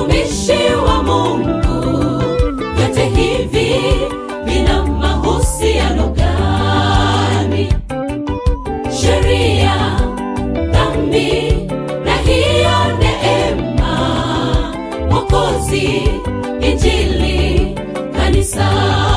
watumishi wa Mungu, vyote hivi vina mahusiano gani? Sheria, dhambi na hiyo neema, Mwokozi, Injili, kanisa,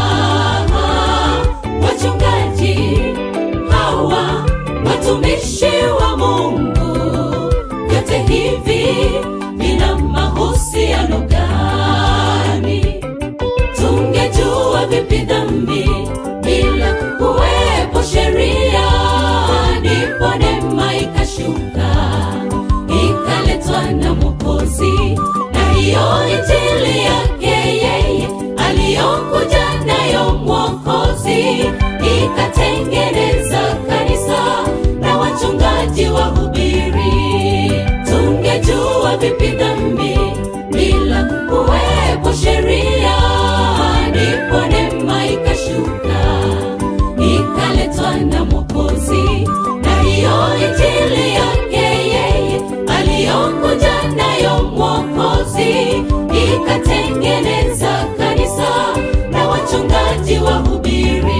wachungaji hawa watumishi wa Mungu, vyote hivi vina mahusiano gani? Tungejua vipi dhambi bila kuwepo sheria, ndipo neema ikashuka ikaletwa na Mwokozi, na hiyo injili yake yeye aliyokuja nayo Mwokozi ikatengeneza kanisa na wachungaji wahubiri. Tungejua vipi dhambi bila kuwepo sheria, ndipo neema ikashuka ikaletwa na Mwokozi, na hiyo injili yake yeye aliyokuja nayo Mwokozi ikatengeneza kanisa na wachungaji wahubiri.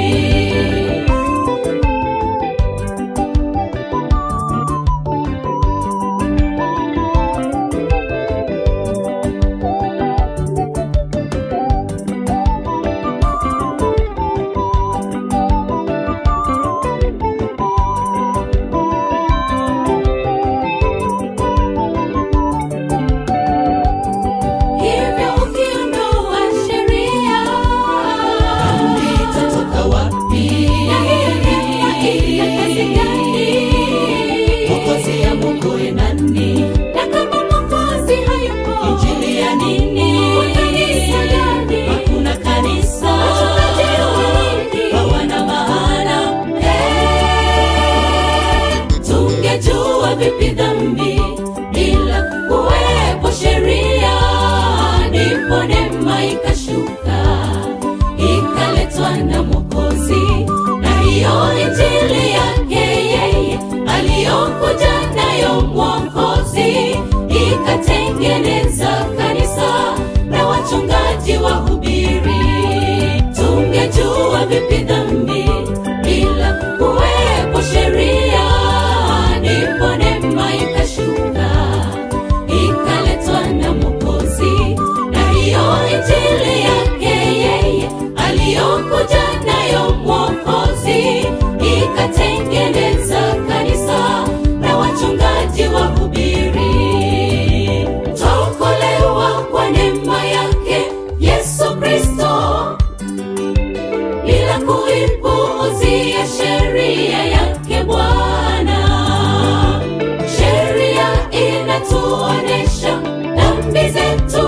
Hivyo ukiondoa sheria, dhambi itatoka wapi? Na hii neema ina kazi gani? Mwokozi amwokoe nani? Na kama Mwokozi hayupo, injili ya nini? Kwa kanisa gani? Hakuna kanisa. Wachungaji wa nini? Hawana maana. Eh, tungejua vipi dhambi bila kuwepo sheria, ndipo neema ikashuka ikaletwa na Mwokozi, na hiyo injili yake yeye aliyokuja nayo Mwokozi ikatengeneza kanisa na wachungaji wahubiri. Tungejua vipi dhambi bila kuwepo sheria, ndipo neema ikashuka ikaletwa na Mwokozi, na hiyo injili yake yeye aliyokuja nayo Mwokozi ikatengeneza kanisa na wachungaji wahubiri. Twaokolewa kwa neema yake Yesu Kristo bila kuipuuzia sheria yake Bwana. Sheria inatuonesha dhambi zetu